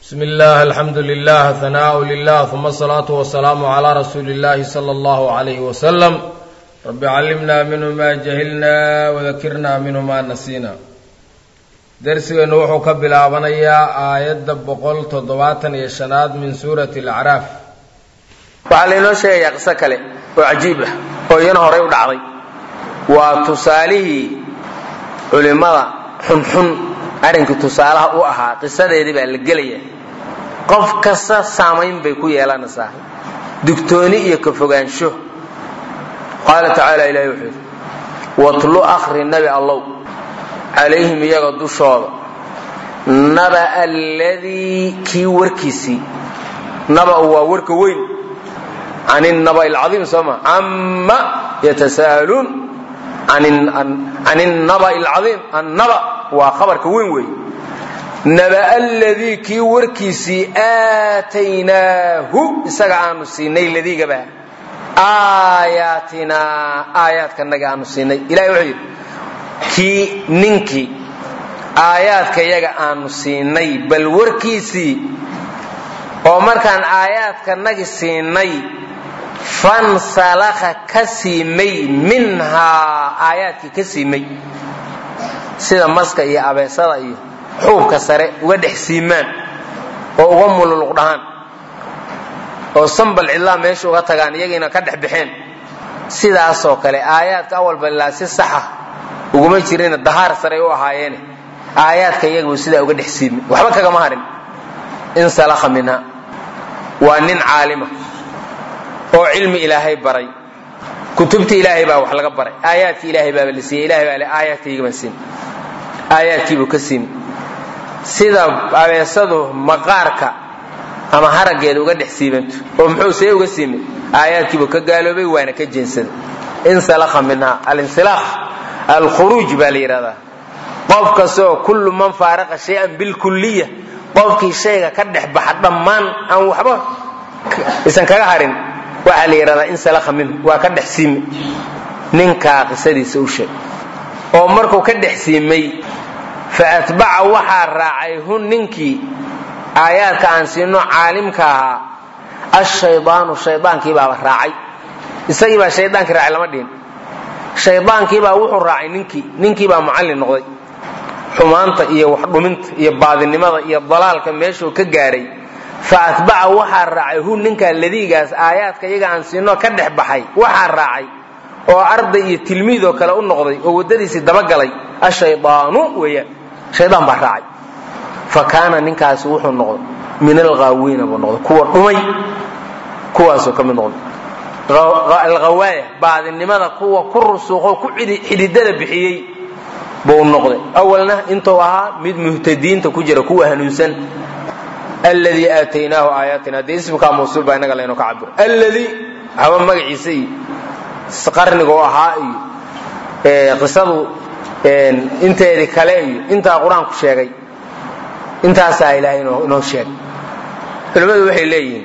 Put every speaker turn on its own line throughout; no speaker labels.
bsm اllah alxamdu lilah hanaaء lilah ثuma الصlaaةu wasalaamu عlى rasuuli اllahi slى اllah عalyh wslm rabi callimna minhu ma jahilna wadakirna minhu ma nasiina dersigeennu wuxuu ka bilaabanayaa aayadda boqol toddobaatan iyo shanaad min suurati اlacraaf
waxaa laynoo sheegayaa qiso kale oo cajiib ah oo iyana horay u dhacday waa tusaalihii culimmada xunxun arrinkii tusaalaha u ahaa qisadeedii baa la gelaya qof kasta saamayn bay ku yeelanaysaa dugtooni iyo ka fogaansho qaala tacaala ilahi wuxuu yidhi watlu akhri nabi allow calayhim iyaga dushooda naba alladii kii warkiisii naba'u waa warka weyn can innaba alcaiim soo ma cama yatasa'aluun can innaba alcaiim annaba waa khabarka weyn weey naba alladii kii warkiisii aataynaahu isaga aanu siinay ladiigaba aayaatinaa aayaadkanaga aanu siinay ilahi wuxuu yidhi kii ninkii aayaadka yaga aanu siinay bal warkiisii oo markaan aayaadkanagi siinay fansalakha ka siimay minhaa aayaadkii ka siimay sida maska iyo abeesada iyo xuubka sare uga dhex siimaan oo uga mululuq dhahaan oo sambal cidlaa meesha uga tagaan iyagiina ka dhex baxeen sidaasoo kale aayaadka awalba ilaa si saxa uguma jirina dahaar saray u ahaayeene aayaadka iyagabuu sidaa uga dhex siimay waxba kagama harin insalakha minha waa nin caalima oo cilmi ilaahay baray kutubta ilaahay baa wax laga baray aayaadki ilaahay baaba la siiyey ilahay baa le aayaadkaygabaan siin aayaadkiibuu ka siin sida abeesadu maqaarka ama haraggeeda uga dhex siibanto oo muxuu see uga siimay aayaadkiibuu ka gaaloobay waana ka jeensaday insalakha minha alinsilaakh alkhuruuj baa la yidhahdaa qof kastaoo kullu man faaraqa shay-an bilkulliya qofkii shayga ka dhex baxa dhammaan aan waxba isan kaga harin waxaa la yidhahdaa insalakha minhu waa ka dhex siimay ninkaa qisadiisa u sheeg oo markuu ka dhex siimay fa atbaca waxaa raacay hun ninkii aayaadka aan siino caalimka ahaa ashaydaanu shaydaankiibaaba raacay isagiibaa shaydaankii raacay lama dhihin shaydaankiibaa wuxuu raacay ninkii ninkiibaa mucallin noqday xumaanta iyo waxdhuminta iyo baadinimada iyo dalaalka meeshuu ka gaaray fa atbaca waxaa raacay hu ninkaa ladiigaas aayaadka iyaga aan siinoo ka dhex baxay waxaa raacay oo arday iyo tilmiidoo kale u noqday oo waddadiisii dabagalay ashaydaanu weeyaan shaydaan baa raacay fa kaana ninkaasi wuxuu noqday min alghaawiina buu noqday kuwa dhumay kuwaasuu ka mid noqday alghawaaya baadinimada kuwa ku rusuuqoo ku xididada bixiyey buu noqday awalna intuu ahaa mid muhtadiinta ku jira kuwa hanuunsan alladii aataynaahu aayaatina dee ismkaa mawsuul baa inaga laynoo ka cabiro alladii waxba magaciisa iyo qarniga u ahaa iyo qisadu inteedii kale iyo intaa qur-aanku sheegay intaasaa ilaahay inoo sheegay culimmadu waxay leeyihiin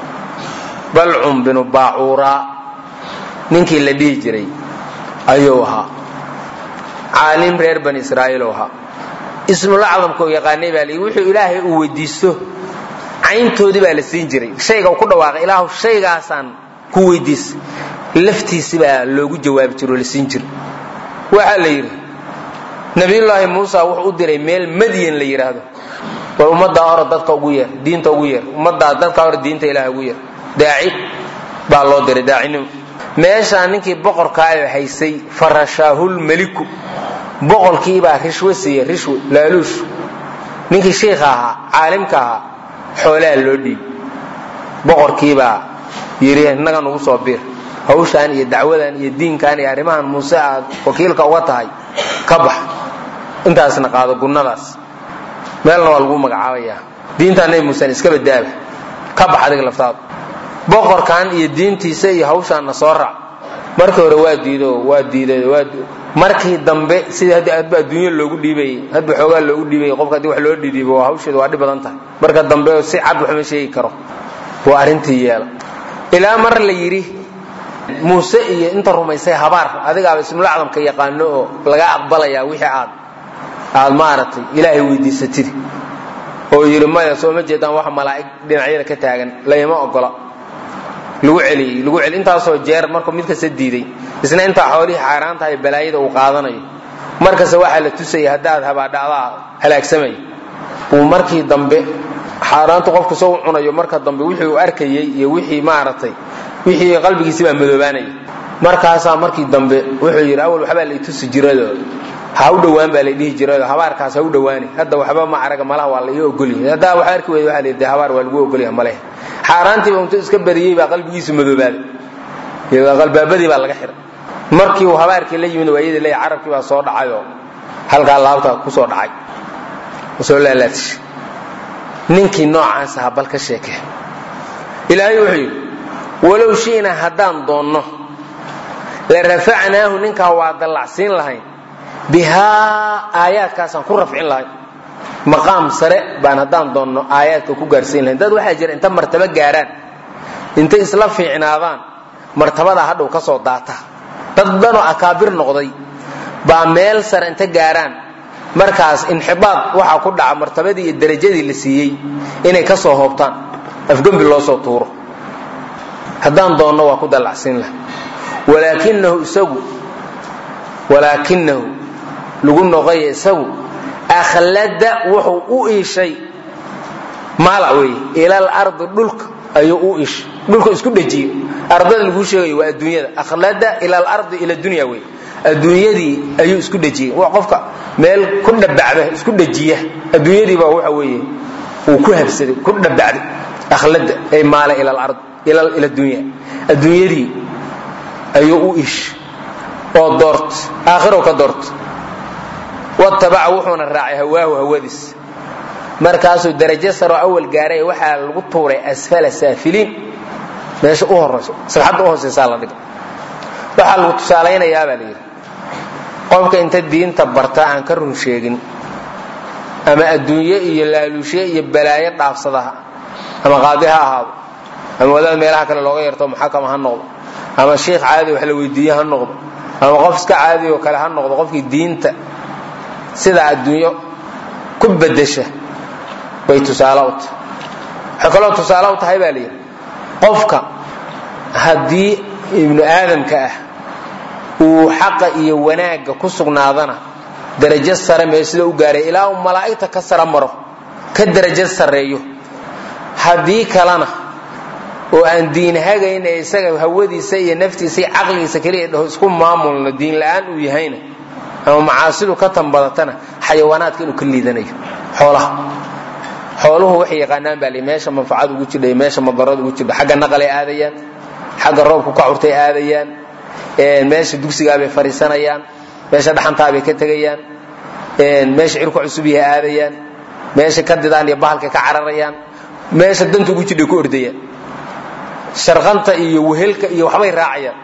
balcum binu baacuuraa ninkii la dhihi jiray ayuu ahaa caalim reer bani israa'iil ahaa ismulacdamka u yaqaanay baa lii wuxuu ilaahay uu weydiisto cayntoodii baa la siin jiray shayga uu ku dhawaaqay ilaahu shaygaasaan ku weydiisa laftiisi baa loogu jawaabi jiro oo la siin jiray waxaa la yidhi nabiyullaahi muusa wuxuu u diray meel madyan la yidhaahdo war ummaddaa hore dadka ugu yeer diinta ugu yeer ummaddaa dadka hore diinta ilaahay ugu yeer daaci baa loo diray daacinimo meeshaa ninkii boqorkaayo haysay farashaahulmeliku boqorkiibaa rishwe siiye rishwe laaluush ninkii shiikha ahaa caalimka ahaa xoolaha loo dhiibi boqorkiibaa yidhi innaga nugu soo biir hawshaan iyo dacwadan iyo diinkan iyo arrimahan muuse aad wakiilka uga tahay ka bax intaasna qaado gunnadaas meelna waa lagu magacaabayaa diintaa nabi muusen iska badaaba ka bax adiga laftaada boqorkan iyo diintiisa iyo hawshaanna soo raac markii hore waa diido waa diiday waa markii dambe sidii haddii hadba adduunya loogu dhiibayey hadba xoogaa loogu dhiibayey qofka haddii wax loo dhidhiibo waa hawsheedu waa dhib badan tahay marka dambe si cad waxma sheegi karo waa arrintii yeela ilaa mar la yidhi muuse iyo inta rumaysay habaar adigaaba ismulacdamka yaqaano oo laga aqbalayaa wixii aad aad maaragtay ilaahay weydiisatid oo yidhi maya soo ma jeedaan wax malaa'ig dhinacyada ka taagan layma ogola lagu celiyey lagu celi intaasoo jeer markuu mid kasta diiday isna intaa xoolihii xaaraan tahay balaayada uu qaadanayo markasta waxaa la tusaya haddaad habaadhacdaa halaagsamaya uu markii dambe xaaraantu qofku soo cunayo marka dambe wixii uu arkayey iyo wixii maaragtay wixii qalbigiisi baa madoobaanaya markaasaa markii dambe wuxuu yidhi awal waxbaa la itusi jirado ha u dhowaan baa la dhihi jirado habaarkaas ha u dhowaani hadda waxba ma araga malaha waa la ii ogolyahay haddaa wax arki weyda waa la de habaar waa lagu ogolyahay malehe xaaraantiiba intuu iska bariyey baa qalbigiisu madoobaaday qalbaabadii baa laga xiray markii uu habaarkii la yimid waayadii leeya carabkii baa soo dhacayoo halkaa laabta kusoo dhacay soo laalaadishay ninkii noocaas aha bal ka sheekee ilaahay wuxuu yidhi walow shi'na haddaan doonno la rafacnaahu ninkaa waa dallacsiin lahayn bihaa aayaadkaasaan ku rafcin lahayn maqaam sare baan haddaan doonno aayaadka ku gaarsiin lahayn dad waxaa jira inta martabo gaaraan intay isla fiicnaadaan martabadaa hadhow ka soo daata dad dhanoo akaabir noqday baa meel sare inta gaaraan markaas inxibaad waxaa ku dhaca martabadii iyo darajadii la siiyey inay ka soo hoobtaan afgembi loo soo tuuro haddaan doonno waa ku dallacsiin laha walaakinahu isagu walaakinahu lagu noqoya isagu akhlada wuxuu u iishay maala weeye ilal ardi dhulka ayuu u iishay dhulka isku dhejiyey ardada laguu sheegayo waa adduunyada akhlada ila alardi ila dunya wey adduunyadii ayuu isku dhejiyey waa qofka meel ku dhabacda isku dhejiya adduunyadii baa waxa weeye uu ku habsaday ku dhabacday akhlada ay maala ila alard ila ila dunya adduunyadii ayuu u iishay oo doort aakhirou ka doort watabaca wuxuuna raacay hawaahu hawadiis markaasuu darajo saroo awal gaaray waxaa lagu tuuray asfala saafiliin meesha u horayso sagxadda u hoosaysaa la dhiga waxaa lagu tusaalaynayaa baa la yidhi qofka inta diinta barta aan ka run sheegin ama adduunye iyo laaluushe iyo balaayo dhaafsadaha ama qaadi ha ahaado ama wadaad meelaha kale looga yarto muxakama ha noqdo ama shiikh caadi wax la weydiiye ha noqdo ama qof iska caadi oo kale ha noqdo qofkii diinta sidaa adduunyo ku bedesha bay tusaale u tahay waxay kaloo tusaale u tahay baa layidhi qofka haddii ibnu aadamka ah uu xaqa iyo wanaagga ku sugnaadana darajo sare mee sida u gaaray ilaa uu malaa'igta ka sara maro ka darajo sarreeyo haddii kalena oo aan diin hagayn ee isaga hawadiisa iyo naftiisa iyo caqligiisa keliya dhaho isku maamulno diin la'aan uu yahayna ama macaasidu ka tanbadatana xayawaanaadka inuu ka liidanayo xoolaha xooluhu waxay yaqaanaan baa li meesha manfacad ugu jidha iyo meesha madarad ugu jidha xagga naqalay aadayaan xagga roobku ka curtay aadayaan meesha dugsigaabay fariisanayaan meesha dhaxantaabay ka tegayaan meesha cirku cusub yahay aadayaan meesha ka didaan iyo bahalka ka cararayaan meesha danta ugu jidhay ku ordayaan sharqanta iyo wehelka iyo waxbay raacayaan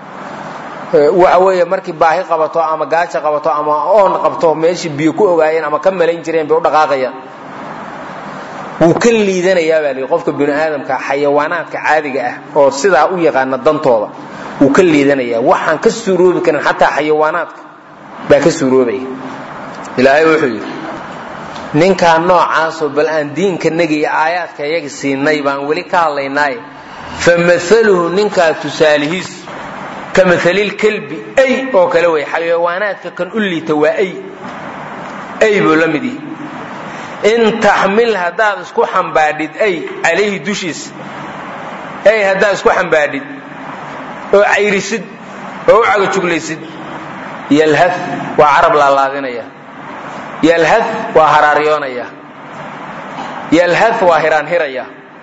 waxa weeye markii baahi qabato ama gaaja qabato ama oon qabto meeshii biyo ku ogaayeen ama ka malayn jireen bay u dhaqaaqayaan wuu ka liidanayaa baa lii qofka bini aadamka xayawaanaadka caadiga ah oo sidaa u yaqaana dantooda wuu ka liidanayaa waxaan ka suuroobi karin xataa xayawaanaadka baa ka suuroobaya ilaahay wuxuu yidhi ninkaa noocaasoo bal aan diinka nagiya aayaadka iyaga siinay baan weli ka hadlaynaaye famaluhu ninkaa tusaalihiis ka maalilkelbi ay oo kale wey xayawaanaadka kan u liita waa ay ay buu la mid yihi in taxmil haddaad isku xambaadhid ay calayhi dushiisa ay haddaad isku xambaadhid oo cayrisid oo u cagajuglaysid yalha waa carab laalaadinaya yalha waa haraaryoonaya yalha waa hiraanhiraya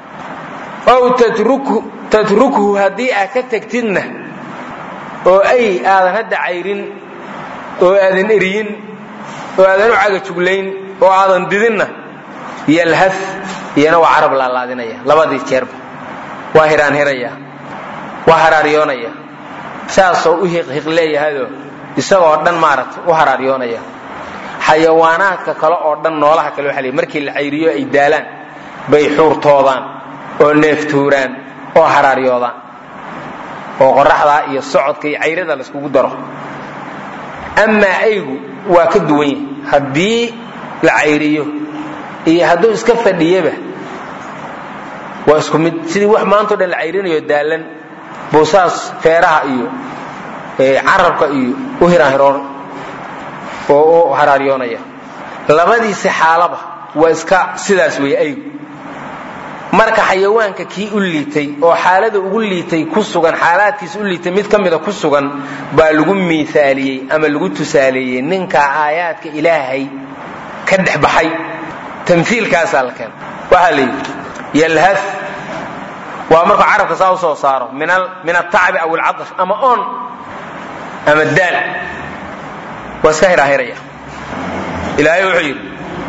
ow tatrukhu haddii aad ka tegtidna oo ay aadan hadda cayrin oo aadan eriyin oo aadan u cagajuglayn oo aadan didinna yalha iyana waa carab laalaadinaya labadii jeerba waa hiraanhiraya waa haraaryoonaya saasoo u hiqhiq leeyahayoo isagoo dhan maaragta u haraaryoonaya xayawaanaadka kale oo dhan noolaha kale waxa ley markii la cayriyo ay daalaan bay xuurtoodaan oo neeftuuraan oo haraaryoodaan oo qoraxdaa iyo socodka iyo cayrada layskugu daro amaa aygu waa ka duwan yahay haddii la cayriyo iyo hadduu iska fadhiyaba waa isku mid sidii wax maantao dhan la cayrinayo daalan buusaas feeraha iyo carabka iyo u hiraanhiroon oo u haraaryoonaya labadiisi xaalaba waa iska sidaas weeye aygu marka xayawaanka kii u liitay oo xaalada ugu liitay ku sugan xaalaadkiis u liitay mid ka mida ku sugan baa lagu miaaliyey ama lagu tusaaleeyey ninkaa aayaadka ilaahay ka dhex baxay tamhiilkaasaa la keena waxaa la yidhi yalhad waa markuu carabka saa u soo saaro min atacbi aw alcadash ama on ama daal waa iska hiraahiraya ilaahay wuxuu yidhi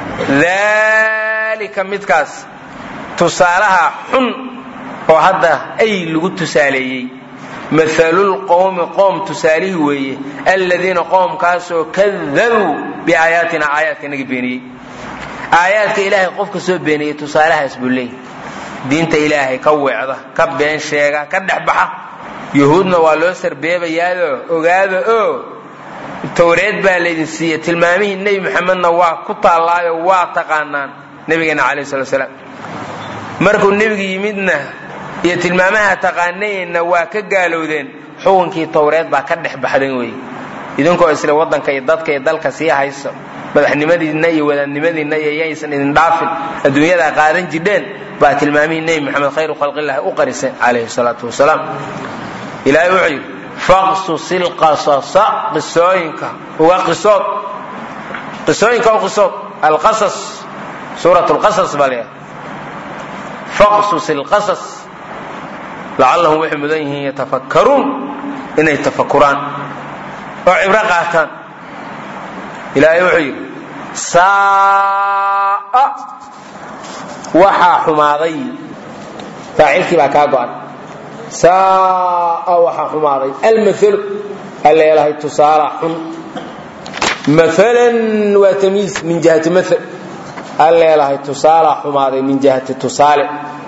dalika midkaas tusaalaha xun oo hadda ay lagu tusaaleeyey maalulqowmi qoom tusaalihii weeye aladiina qoomkaasoo kadabuu biaayaatina aayaadka inaga beeniyey aayaadka ilaahay qofka soo beeniyey tusaalahaas buu leeyay diinta ilaahay ka weecda ka been sheega ka dhex baxa yuhuudna waa loo sarbeebayaado ogaada oo towreed baa laydin siiye tilmaamihii nebi maxamedna waa ku taallaayo waa taqaanaan nebigeena calayh slat slaam markuu nebigu yimidna iyo tilmaamaha taqaanayeenna waa ka gaalowdeen xukunkii towreed baa ka dhex baxdan weeye idinkoo isle waddanka iyo dadka iyo dalka sii hayso madaxnimadiinna iyo wadaadnimadiinna iyo yaysan idin dhaafin adduunyadaa qaadan jidheen baa tilmaamihii nebi maxamed khayru khalqillahi u qariseen calayhi salaatu wasalaam ilaahay wuxuu yidhi faqsusi lqasasa qisooyinka uga qisood qisooyinka u qisood alqasas suurat lqasas baa leeyahay faqsus ilqasas lacallahum waxay mudan yihiin yatafakkaruun inay tafakuraan oo cibro qaataan ilaahay wuxuu yidhi saaa waxaa xumaaday faacilkii baa kaa go'an saaa waxaa xumaaday almaalu alleelahay tusaala xun maalan waa tamyiis min jihati maal alleelahay tusaalaa xumaaday min jihati tusaale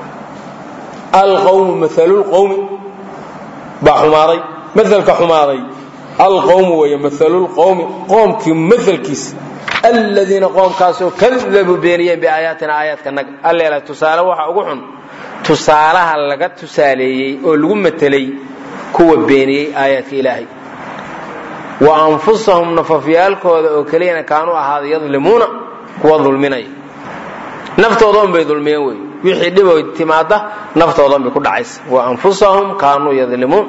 alqawmu maalulqawmi baa xumaaday maalka xumaaday alqawmu weeye maalulqawmi qoomkii maalkiisa aladiina qoomkaasoo kadabuu beeniyeen biaayaatina aayaadkanaga alleelahay tusaale waxa ugu xun tusaalaha laga tusaaleeyey oo lagu matelay kuwa beeniyey aayaadka ilaahay wa anfusahum nafafyaalkooda oo keliyana kaanuu ahaaday yadlimuuna kuwa dulminaya naftoodan bay dulmiyeen wey wixii dhiboy timaada naftoodan bay ku dhacaysa wa anfusahum kaanuu yadlimuun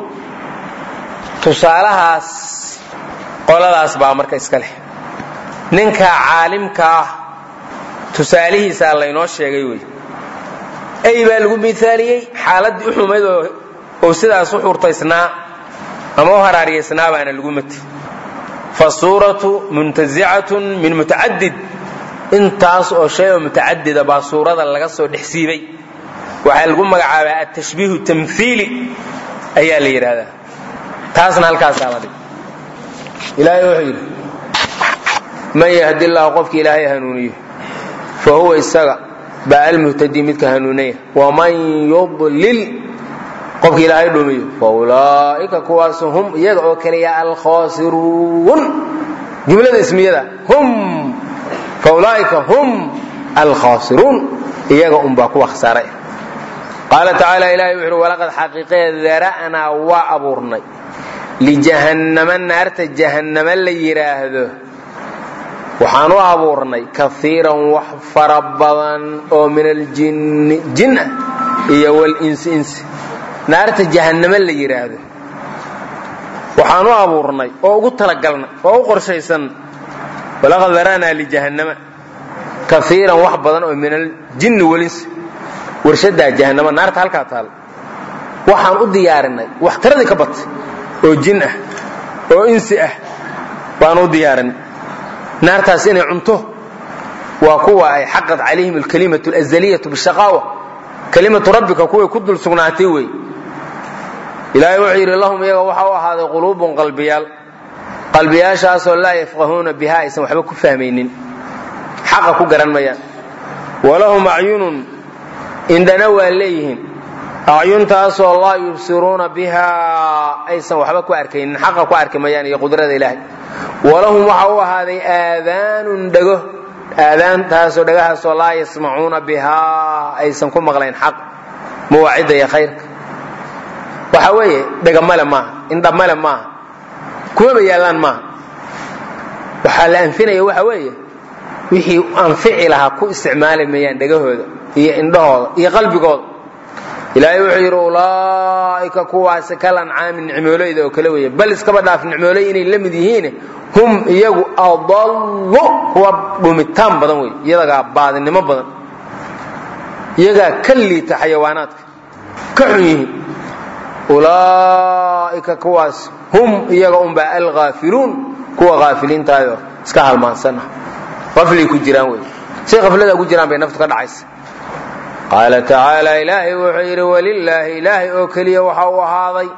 tusaalahaas qoladaas baa marka iska leh ninka caalimka ah tusaalihiisaa laynoo sheegay wey ay baa lagu miaaliyey xaaladii u xumayd oo sidaas u xurtaysnaa ama u haraariyaysnaa baana lagu mati fasuuratu muntazicatun min mutacadid intaas oo shay oo mutacadida baa suurada laga soo dhex siibay waxaa lagu magacaabaa atashbiihu tamhiili ayaa la yidhaahdaa taasna halkaasaa la dhig ilaahay wuxuu yidhi man yahdi llahu qofki ilaahay hanuuniyo fa huwa isaga baa almuhtadii midka hanuunaya waman yudlil qofki ilaahay dhumiyo fa ulaa'ika kuwaas hum iyaga oo kaliya alkhaasiruun jumlada ismiyada hum fa ulaa'ika hum alkhaasiruun iyaga unbaa kuwa khasaaray qaala tacaala ilahay wuxu uhi walaqad xaqiiqee dara'naa waa abuurnay lijahannama naarta jahannama la yidhaahdo waxaan u abuurnay kaiiran wax fara badan oo min aljinni jin ah iyo walinsi insi naarta jahannamo la yidhaahdo waxaan u abuurnay oo ugu talagalnay oo u qorshaysan walaqad dara'naa lijahannama kaiiran wax badan oo min aljinni walinsi warshadaa jahannama naarta halkaa taal waxaan u diyaarinay wax tiradii ka batay oo jin ah oo insi ah baan u diyaarinay naartaas inay cunto waa kuwa ay xaqad calayhim alkalimatu alazaliyatu bishaqaawa kalimatu rabbika kuway ku dul sugnaatay wey ilaahay wuxuu yidhi lahum iyaga waxaa u ahaaday quluubun qalbiyaal qalbiyaashaasoo laa yafqahuuna biha aysan waxba ku fahmaynin xaqa ku garan mayaan walahum acyunun indhana waa leeyihiin acyuntaasoo laa yubsiruuna bihaa aysan waxba ku arkaynin xaqa ku arki mayaan iyo qudrada ilaahay walahum waxa u ahaaday aadaanun dhego aadaantaasoo dhagahaasoo laa yasmacuuna bihaa aysan ku maqlayn xaq mawaacidda iyo khayrka waxa weeye dhegamale maaha indhamale maaha kumaba yaallaan maaha waxaa la anfinaya waxa weeye wixii anfici lahaa ku isticmaali mayaan dhegahooda iyo indhahooda iyo qalbigooda ilaahay wuxuu yidhi ulaa'ika kuwaasi kal ancaami nicmooleyda oo kale weeye bal iskaba dhaaf nicmooley inay la mid yihiin hum iyagu adallu kuwa dhumitaan badan wey iyagaa baadinimo badan iyagaa ka liita xayawaanaadka ka xun yihiin ulaa'ika kuwaas hum iyaga unbaa alghaafiluun kuwa haafiliintaayo iska halmaansan ah qaflay ku jiraan wey say qaflada ugu jiraan bay naftu ka dhacaysa qaala tacaala ilaahay wuxuu yidhi walilaahi ilaahay oo keliya waxa uu ahaaday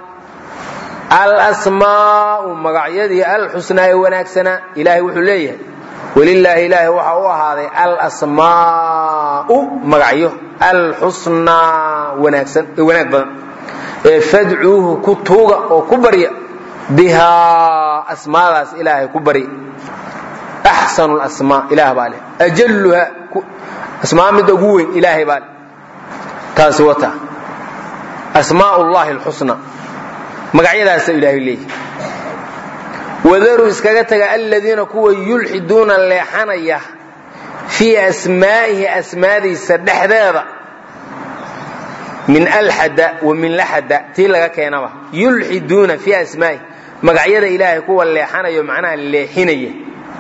alasmaa'u magacyadii alxusnaa ee wanaagsanaa ilaahay wuxuu leeyahay walilaahi ilaahay waxa u ahaaday alasmaa'u magacyo alxusnaa wanaagsan ee wanaag badan ee fadcuuhu ku tuuga oo ku barya bihaa asmaadaas ilaahay ku barya axsanu lasmaa ilaah baa leh ajalluha asmaa midda ugu weyn ilaahay baa leh taasi wata asmaa llahi alxusna magacyadaasa ilaahay leeyahy wadaruu iskaga taga aladiina kuwa yulxiduuna leexanaya fii asmaa'ihi asmaadiisa dhexdeeda min alxada wa min laxada tii laga keenaba yulxiduuna fii asmaa'ihi magacyada ilaahay kuwa leexanayo macnaha leexinaya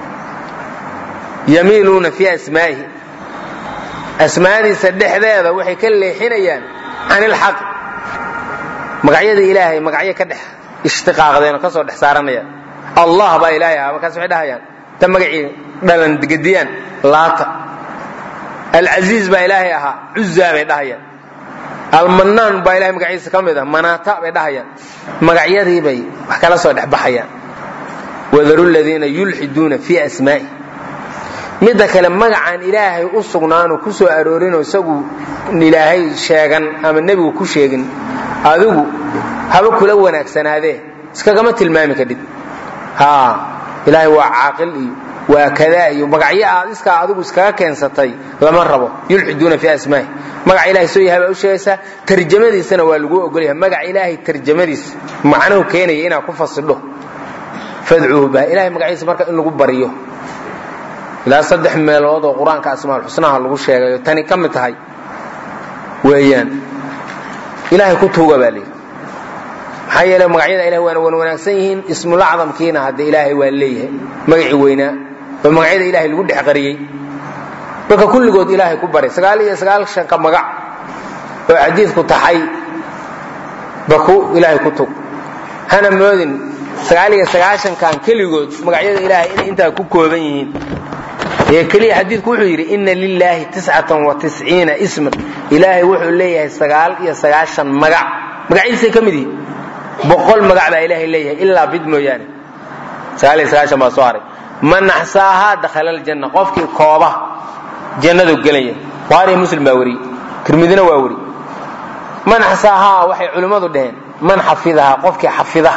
yamiiluuna fii asmaa'ihi asmaadiisa dhexdeeda waxay ka leexinayaan can ilxaq magacyada ilaahay magacyo ka dhex ishtiqaaqdeen oo ka soo dhex saaranayaan allah baa ilaahay ahaa markaas waxay dhahayaan ta magacii dhalan gediyaan laata alcasiiz baa ilaahay ahaa cuzaa bay dhahayaan almanaan baa ilahay magaciisa ka mid ah manaata bay dhahayaan magacyadii bay wax kala soo dhex baxayaan wadaru ladiina yulxiduuna fii asmaa'i midda kale magacaan ilaahay u sugnaanu ku soo aroorinoo isagu ilaahay sheegan ama nebigu ku sheegin adigu haba kula wanaagsanaadee iskagama tilmaami kadhid ha ilaahay waa caaqil iyo waa kadaa iyo magacyo aad iskaa adigu iskaga keensatay lama rabo yulxiduuna fii asmaa'i magaca ilahay soo yahay baa u sheegaysaa tarjamadiisana waa lagu ogolyahay magaca ilaahay tarjamadiisa macnuhu keenaya inaad ku fasidho fadcuuhu bah ilahay magaciisa marka in lagu baryo ilaa saddex meelood oo qur-aanka asmaalxusnaha lagu sheegayo tani ka mid tahay weeyaan ilaahay ku tuuga baa layidhi maxaa yeele magacyada ilahay waana wan wanaagsan yihiin ismulacdamkiina hadde ilaahay waa leeyahay magacii weynaa oo magacyada ilahay lagu dhex qariyey marka kulligood ilaahay ku baray sagaal iyo sagaalshanka magac oo xadiidku taxay baku ilaahay ku tug hana moodin sagaal iyo sagaashankan keligood magacyada ilaahay inay intaa ku kooban yihiin ee keliya xadiidku wuxuu yidhi ina lilaahi tiscatan wa tisciina isman ilaahay wuxuu leeyahay sagaal iyo sagaashan magac magacyadiisay ka mid yihiin boqol magac baa ilaahay leeyahay ilaa bid mooyaane sagaal iyo sagaashan baa soo haray man axsaahaa dakhala aljanna qofkii kooba jannadu gelaya buhaari muslim baa wariyey tirmidina waa weri man axsaahaa waxay culimmadu dhaheen man xafidahaa qofkii xafida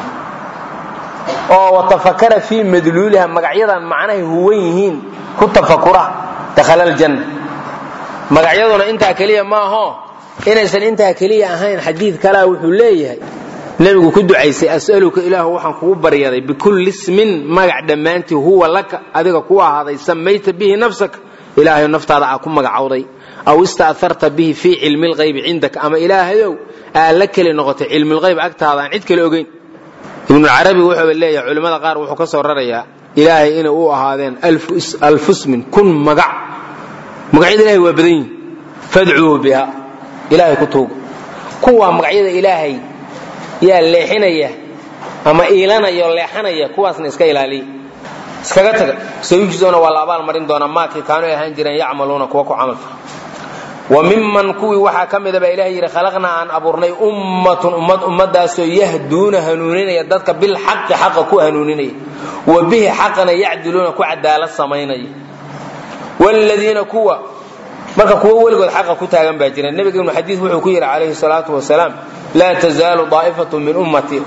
oo watafakara fii madluuliha magacyadan macnahay huwan yihiin ku tafakura dakhala aljanna magacyaduna intaa keliya maaho inaysan intaa keliya ahayn xadiid kalea wuxuu leeyahay nebigu ku ducaysay as'aluka ilaahu waxaan kugu baryaday bikulli ismin magac dhammaantii huwa laka adiga ku ahaaday samayta bihi nafsaka ilaahayo naftaada aa ku magacowday aw ista'harta bihi fii cilmi lqaybi cindaka ama ilaahayow aa la keli noqotay cilmilqayb agtaada aan cid kale ogeyn ibnucarabi wuxuuba leeyahay culimmada qaar wuxuu ka soo rarayaa ilaahay inay u ahaadeen alfusmin kun magac magacyada ilahay waa badan yihin fadcuuhu biha ilaahay ku tuuga kuwaa magacyada ilaahay yaa leexinaya ama iilanaya oo leexanaya kuwaasna iska ilaaliya iskaga taga sayujzoona waa la abaal marin doonaa maakii kaanu ay ahaan jireen yacmaluuna kuwa ku camalfa wa miman kuwii waxaa ka mida baa ilahay yidhi khalaqnaa aan abuurnay ummatun ummad ummadaasoo yahduuna hanuuninaya dadka bilxaqi xaqa ku hanuuninaya wa bihi xaqana yacdiluuna ku cadaalad samaynaya wladiina kuwa marka kuwo weligood xaqa ku taagan baa jira nebiga ibnu xadiid wuxuu ku yidhi calayhi salaatu wasalaam laa tazaalu daa'ifatu min ummatii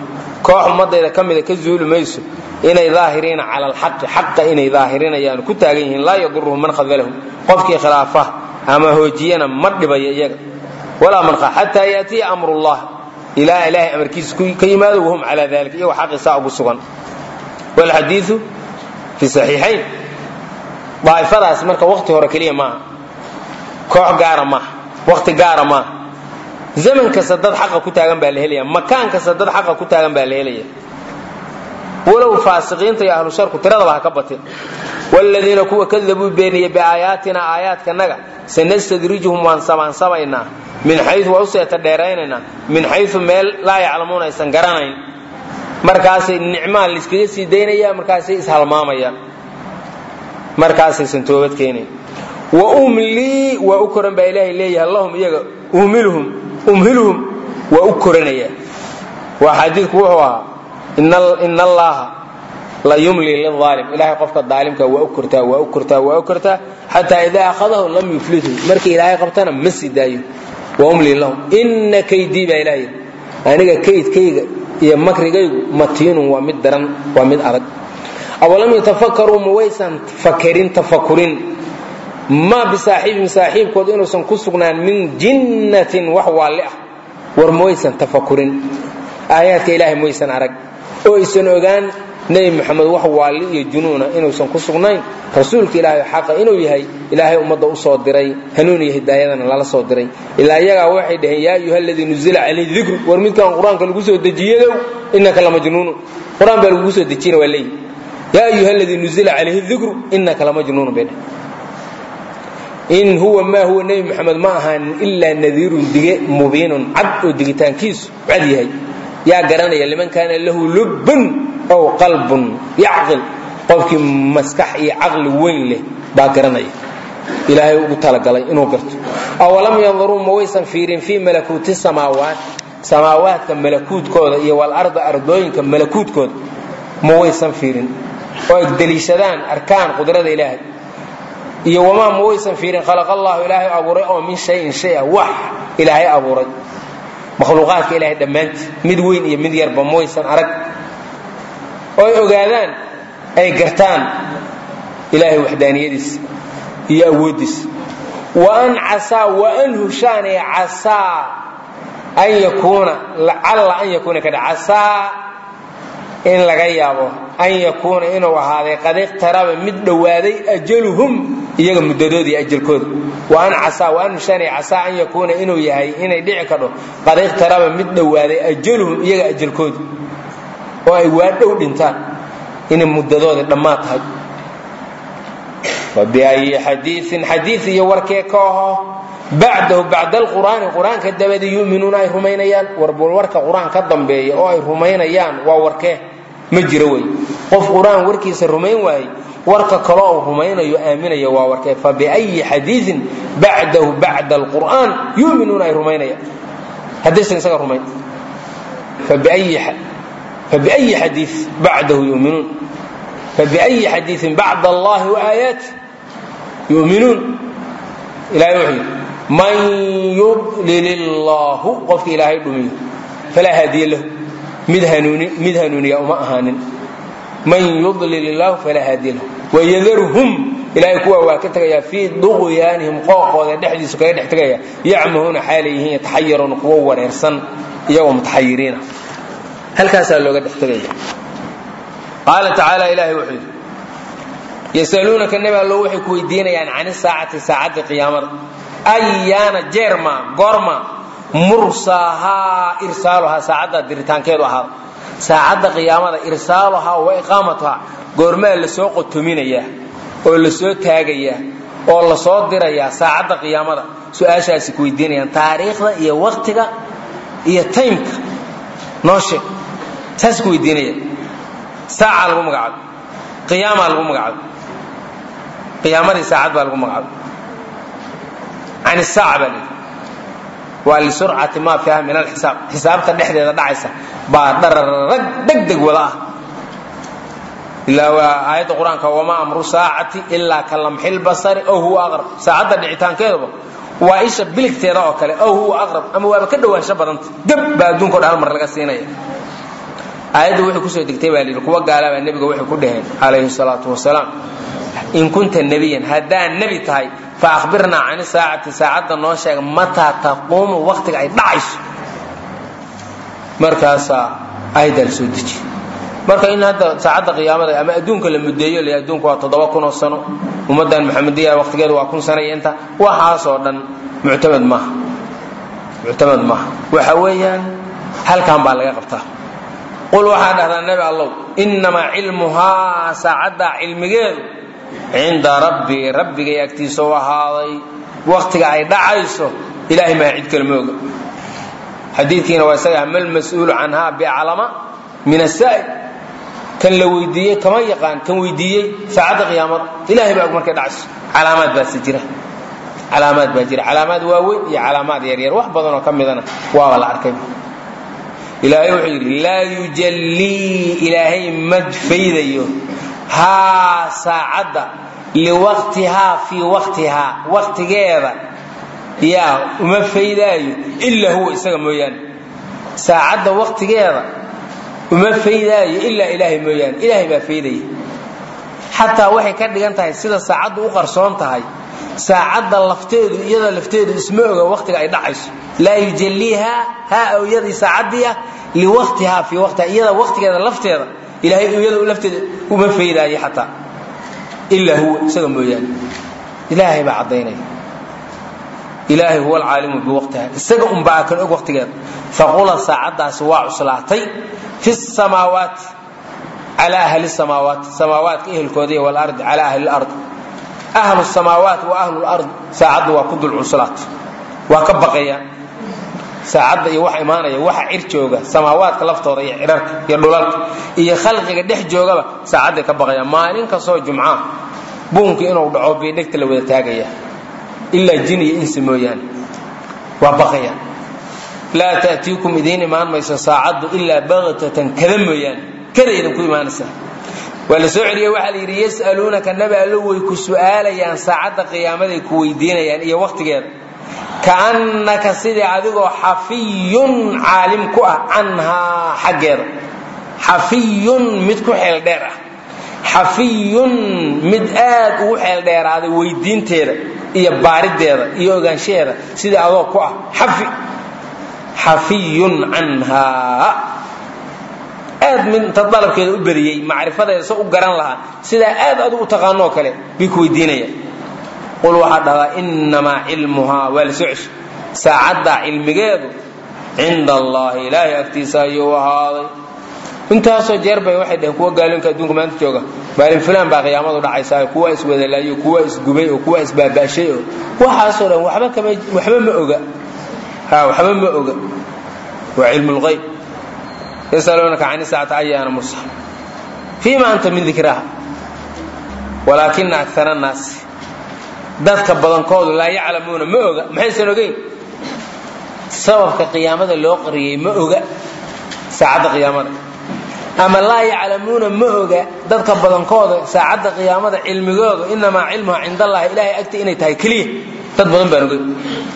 koox ummadayda ka mida ka zuuli mayso inay daahiriina cala alxaqi xaqa inay daahirinayaan ku taagan yihiin laa yaduruhum man khadalahum qofkii khilaafa ama hoojiyana ma dhibayo iyaga walaa man xataa yaatiya amrullah ilaa ilaahay amarkiisa ka yimaado wahum calaa dalika iyagoo xaqiisaa ugu sugan walxadiiu fi saxiixayn daa'ifadaas marka waqti hore keliya maaha koox gaara maaha waqti gaara maaha zaman kasta dad xaqa ku taagan baa la helaya makaan kasta dad xaqa ku taagan baa la helaya walow faasiqiinta iyo ahlu sharku tiradaba ha ka batin wladiina kuwa kadabuu beeniyey biaayaatina aayaadkanaga sanastadrijuhum waan samaansamaynaa min xayu waa u seeta dheeraynaynaa min xayu meel laa yaclamuuna aysan garanayn markaasay nicmaan layskaga sii daynaya markaasay ishalmaamayaan markaasaysan toobad keenayn wa umlii waa u koran baa ilaahay leeyahay lahum iyaga umilhum umhiluhum waa u koranaya waa xadiidku wuxuu ahaa in allaha la yumli liaalim ilahay qofka daalimka waa u kortaa waa u kortaa waa u kortaa xataa idaa akhadahu lam yuflithu markii ilaahay qabtana ma sii daayo wa umli lahum ina kaydii baa ilahay aniga kaydkayga iyo makrigaygu matiinun waa mid daran waa mid adag awalam yatafakaruu ma waysan fakerin tafakurin maa bisaaxiibihim saaxiibkood inuusan ku sugnaan min jinnatin wax waalli ah war ma waysan tafakurin aayaadka ilaahay maysan arag oo aysan ogaan nebi moxamed wax waalli iyo junuuna inuusan ku sugnayn rasuulka ilaahay xaqa inuu yahay ilaahay ummadda u soo diray hanuun iyo hidaayadana lala soo diray ilaa iyagaa waxay dhaheen yaa ayuha aladii nuzila calayhi dikru war midkaan qur-aanka lagu soo dejiyadow innaka lamajnuunu qur-aan baa lagugu soo dejiyana waa leeyihi yaa ayuha aladii nuzila calayhi dikru innaka lamajnuunu bay dheh in huwa maa huwa nebi moxamed ma ahaanin ilaa nadiirun dige mubiinun cad oo digitaankiisu cad yahay yaa garanaya liman kaana lahu lubbun ow qalbun yacqil qofkii maskax iyo caqli weyn leh baa garanaya ilaahay ugu talagalay inuu garto awalam yandaruu ma waysan fiirin fii malakuuti samaawaat samaawaadka malakuudkooda iyo walarda ardooyinka malakuudkooda ma waysan fiirin oo ay deliishadaan arkaan qudrada ilaahay iyo wamaa ma waysan fiirin khalaqa allahu ilaahay abuuray oo min shayin shay ah wax ilaahay abuuray makhluuqaadka ilaahay dhammaantii mid weyn iyo mid yarba ma waysan arag oo ay ogaadaan ay gartaan ilaahay waxdaaniyadiisa iyo awooddiisa wa an casaa wa an hushaanay casaa an yakuuna lacalla an yakuuna kadha casaa in laga yaabo an yakuuna inuu ahaaday qad iqtaraba mid dhowaaday ajaluhum iyaga muddadoodii ajalkooda wa an casaa wa an hushaanay casaa an yakuuna inuu yahay inay dhici kadho qad iqtaraba mid dhowaaday ajaluhum iyaga ajalkooda oo ay waa dhow dhintaan inay muddadoodii dhammaad tahay fabiayi xadiiin xadii iyo warkee ka aho bacdahu bacda alqur'aani qur-aanka dabadi yuminuuna ay rumaynayaan warbal warka qur-aan ka dambeeya oo ay rumaynayaan waa warkee ma jiro wey qof qur-aan warkiisa rumayn waayey warka kaloo uu rumaynayo aaminaya waa warkee fabiayi xadiiin bacdahu bacda alqur'aan yuminuuna ay rumaynayaan haddaysan isaga rumayn fabiayi xadii bacdahu yuminuun fabiayi xadiiin bacda allahi waaaayaati yuminuun ilahay wuxuu yidhi man yudlil illaahu qofka ilaahay dhumiyo falaa haadiya lahu mid hanuuniya uma ahaanin man yudlil illaahu falaa haadiya lahu wayadarhum ilaahay kuwa waa ka tegayaa fii duqyaanihim qooqooda dhexdiisu kaga dhex tegaya yacmahuuna xaalay yihiin yataxayaruuna kuwo wareersan iyagoo mutaxayiriina halkaasaa looga dhex tegaya qaala tacaala ilaahay wuxuu yidhi yasaluunaka nebi allo waxay ku weydiinayaan can isaacati saacadda qiyaamada ayaana jeerma goorma mursaahaa irsaaluhaa saacadda diritaankeedu ahaada saacadda qiyaamada irsaaluhaa wa iqaamatuhaa goormaa lasoo qotominayaa oo lasoo taagayaa oo lasoo dirayaa saacadda qiyaamada su-aashaasi ku weydiinayaan taariikhda iyo waktiga iyo taymka noo sheeg saas ku weydiinaya saaca lagu magacaabo qiyaamaa lagu magacaabo qiyaamadii saacad baa lagu magacaabo can isaaca baa layidhi waa lisurcati maa fiiha min alxisaab xisaabta dhexdeeda dhacaysa baa dhararag degdeg wada ah ilaa waa aayadda qur-aanka wamaa amru saacati ilaa ka lamxil basari ow huwa aqrab saacadda dhicitaankeeduba waa isha biligteeda oo kale ow huwa aqrab ama waaba ka dhowaansho badanta gab baa adduunka o dhan hal mar laga siinaya aayadda waxay kusoo degtay baa layidhi kuwa gaalabaa nebiga waxay ku dhaheen calayhi salaatu wasalaam in kunta nebiyan haddaad nebi tahay fa akhbirnaa cani saacati saacadda noo sheega mataa taquumu waktiga ay dhacayso markaasaa aayaddaa la soo dejiye marka in hadda saacadda qiyaamada ama adduunka la mudeeyo l adduunku waa toddoba kun oo sano ummaddan maxamediya waqtigeedu waa kun sano iyo inta waxaasoo dhan muctamad maaha muctamad maaha waxa weeyaan halkan baa laga qabtaa qul waxaa dhahdaa nebi allow innamaa cilmuhaa saacaddaa cilmigeedu cinda rabbii rabbigay agtiisa u ahaaday waktiga ay dhacayso ilahay maa cid kale ma oga xadiidkiina waa isaga mal mas-uulu canhaa biaclama min asaa'il kan la weydiiyey kama yaqaan kan weydiiyey saacadda qiyaamada ilahay baa og markay dhacayso calaamaad baase jira calaamaad baa jira calaamaad waaweyn iyo calaamaad yaryar wax badanoo ka midana waaba la arkay ilaahay wuxuu yidhi laa yujallii ilaahay ma faydayo haa saacadda liwaqtihaa fii waqtihaa waqtigeeda yaa uma faydaayo ilaa huwa isaga mooyaane saacadda waqtigeeda uma faydaayo ilaa ilaahay mooyaane ilaahay baa faydaya xataa waxay ka dhigan tahay sida saacaddu u qarsoon tahay saacadda lafteedu iyada lafteedu isma oga waqtiga ay dhacayso laa yujalliihaa haa iyadii saacaddii ah liwaqtihaa fii waqtiha iyada waqtigeeda lafteeda ilahay iyada lafteeda uma faydaayo xataa ilaa huwa isaga mooyaane ilaahay baa caddaynaya ilaahay huwa alcaalimu biwaqtiha isaga unbaa kan og waqtigeeda faqula saacaddaasi waa cuslaatay fi samaawaati cala ahli samaawaati samaawaadka ehelkooda walardi cala ahli lard ahlu samaawaati wa ahlu lard saacaddu waa ku dul cuslaatay waa ka baqayaan saacadda iyo waxa imaanaya waxa cir jooga samaawaadka laftooda iyo cirarka iyo dhulalka iyo khalqiga dhex joogaba saacadday ka baqayaan maalin kastoo jumca buunka inuu dhaco bay dhegta la wada taagaya ilaa jin iyo insi mooyaane waa baqayaan laa ta'tiikum idiin imaan mayso saacaddu ilaa baktatan kada mooyaane kada idinku imaanaysaa waa la soo celiyey waxaa la yidhi yas'aluunaka nabi allo way ku su'aalayaan saacadda qiyaamaday ku weydiinayaan iyo waqtigeeda kaannaka sidii adigoo xafiyun caalim ku ah canhaa xaggeeda xafiyun mid ku xeel dheer ah xafiyun mid aad ugu xeel dheeraaday weydiinteeda iyo baarideeda iyo ogaanshaheeda sidii adoo ku ah xafi xafiyun canhaa aad mid inta dalabkeeda u beriyey macrifadeeda se u garan lahaa sidaa aad adu u taqaanoo kale bay ku weydiinayaan qul waxaa dhahdaa innamaa cilmuhaa waa la soo ceshay saacaddaa cilmigeedu cinda allahi ilaahay agtiisa ayuu ahaaday intaasoo jeer bay waxay dhaheen kuwa gaalooyinka adduunka maanta jooga maalin fulaan baa qiyaamadu dhacaysaa kuwa iswadalaayo kuwa isgubay oo kuwa isbaaba'shay oo waxaasoo dhan waxba kama waxba ma oga ha waxba ma oga waa cilmu lqayb yasaluunaka can saacati ayaana mursa fiima anta min dikraha walaakina akara annaasi dadka badankoodu laa yaclamuuna ma oga maxaysan ogeyn sababka qiyaamada loo qariyey ma oga saacadda qiyaamada ama laa yaclamuuna ma oga dadka badankooda saacadda qiyaamada cilmigooda inamaa cilmuha cind allahi ilahay agti inay tahay keliya dad badan baan ogeyn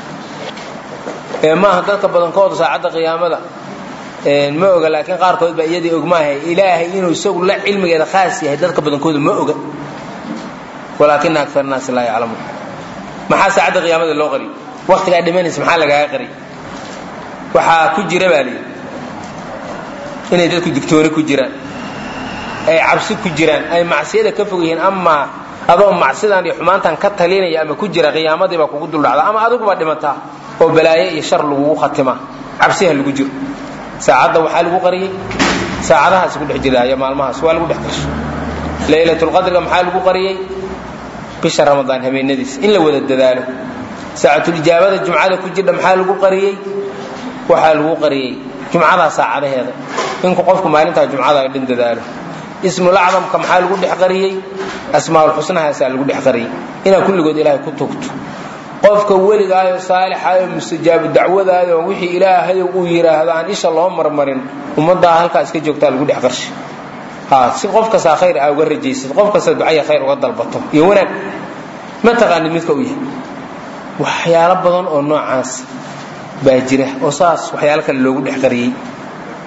ee maaha dadka badankooda saacadda qiyaamada ma oga laakiin qaarkood baa iyadii ogmaahay ilaahay inuu isagu la cilmigeeda khaas yahay dadka badankooda ma oga walaakina akar naasi laa yaclamuun maxaa saacadda qiyaamada loo qariyay waktigaa dhimanaysa maxaa lagaaga qariyay waxaa ku jira baa layidhi inay dadku digtooni ku jiraan ay cabsi ku jiraan ay macsiyada ka fog yihiin amaa adoo macsidan iyo xumaantan ka talinaya ama ku jira qiyaamadiibaa kugu duldhacda ama adiguba dhimataa oo balaayo iyo shar lagugu khatimaa cabsiha lagu jiro saacadda waxaa lagu qariyey saacadahaas ku dhex jira iyo maalmahaas waa lagu dhex qarsho laylatulqadriga maxaa lagu qariyey bisha ramadaan habeenadiisa in la wada dadaalo saacatulijaabada jumcada ku jirdha maxaa lagu qariyey waxaa lagu qariyey jumcadaa saacadaheeda inku qofku maalintaa jumcada dhan dadaalo ismulacdamka maxaa lagu dhex qariyey asmaaulxusnahaasaa lagu dhex qariyey inaad kulligood ilaahay ku tugto qofka weligaayo saalixaayo mustajaabu dacwadaayo wixii ilaahay uu yidhaahdo aan isha loo marmarin ummaddaa halkaa iska joogtaa lagu dhex qarshay si qof kastaa khayr aa uga rajaysid qof kasta ducaya khayr uga dalbato iyo wanaag ma taqaanid midka u yahay waxyaalo badan oo noocaas baa jira oo saas waxyaalo kale loogu dhex qariyey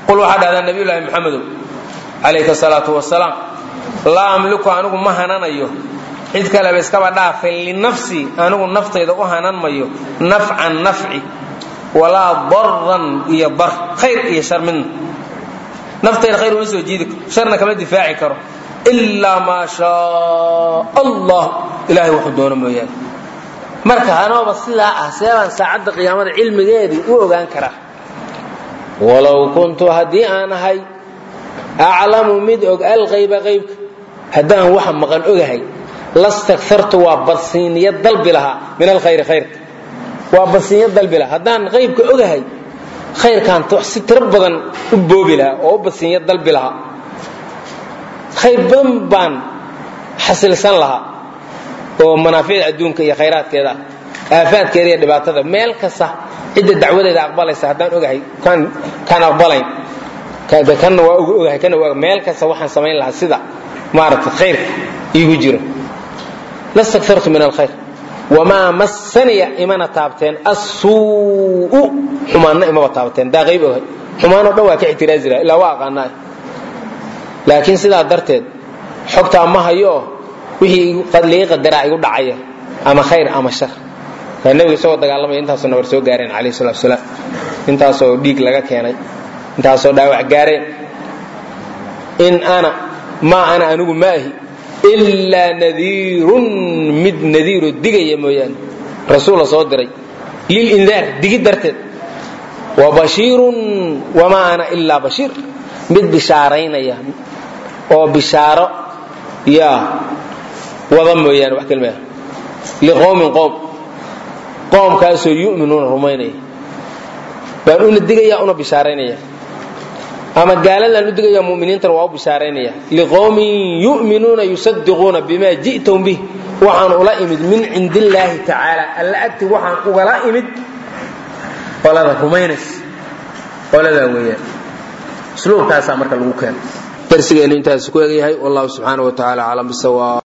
qul waxaa dhahdaa nabiyullaahi maxamedow calayhi salaatu wasalaam laa amliku anigu ma hananayo cid kaleba iskaba dhaafay linafsii anigu naftayda u hanan mayo nafcan nafci walaa daran iyo dar khayr iyo shar midna naftayda khayr uma soo jiidi karo sharna kama difaaci karo ilaa maa shaa allah ilahay wuxuu doono mooyaane marka anooba sidaa ah seebaan saacadda qiyaamada cilmigeedii u ogaan karaa walow kuntu haddii aan ahay aclamu mid og alqayba qaybka haddaan waxa maqan ogahay lastakartu waa badsiiniyo dalbi lahaa min alkhayri khayrka waa badsiinyo dalbi lahaa haddaan qaybka ogahay khayrkaan si tiro badan u boobi lahaa oo u badsiinyo dalbi lahaa khayr badan baan xasilsan lahaa oo manaaficda adduunka iyo khayraadkeeda ah aafaadkeeda iyo dhibaatada meel kasta cidda dacwadeeda aqbalaysa haddaan ogahay kaan aqbalayn kanna waa ogahay kana waa meel kasta waxaan samayn lahaa sida maaragtay khayrka iigu jiro lastakartu min alkhayr wamaa massaniya imana taabteen assuu'u xumaanna imaba taabteen daa qayb ogahay xumaanoo dhan waa ka ixtiraazi laha ilaa waa aqaanaa laakiin sidaa darteed xogtaa ma hayo wixii liga qadaraa igu dhacaya ama khayr ama shar waa nebiga isagoo dagaalamaya intaasoo nabar soo gaareen calayhi salatu wasalaam intaasoo dhiig laga keenay intaasoo dhaawac gaareen in ana maa ana anigu maahi ilaa nadiirun mid nadiiroo digaya mooyaane rasuul la soo diray lilindaar digi darteed wa bashiirun wamaa ana ilaa bashiir mid bishaaraynaya oo bishaaro yaa wada mooyaane wax kelmaa liqowmin qowm qoomkaasoo yu'minuuna rumaynaya baan una digaya una bishaaraynaya ama gaaladaan u digaya muminiintana waa u bishaaraynaya liqowmin yu'minuuna yusadiquuna bima ji'tum bih waxaan ula imid min cindi illaahi tacaala alla agti waxaan ugala imid qolada rumaynays qoladaa weeyaan usluubkaasaa marka lagu keeno darsigeenu intaas ku egyahay wallahu subxaana wa tacaala aclam bisawaab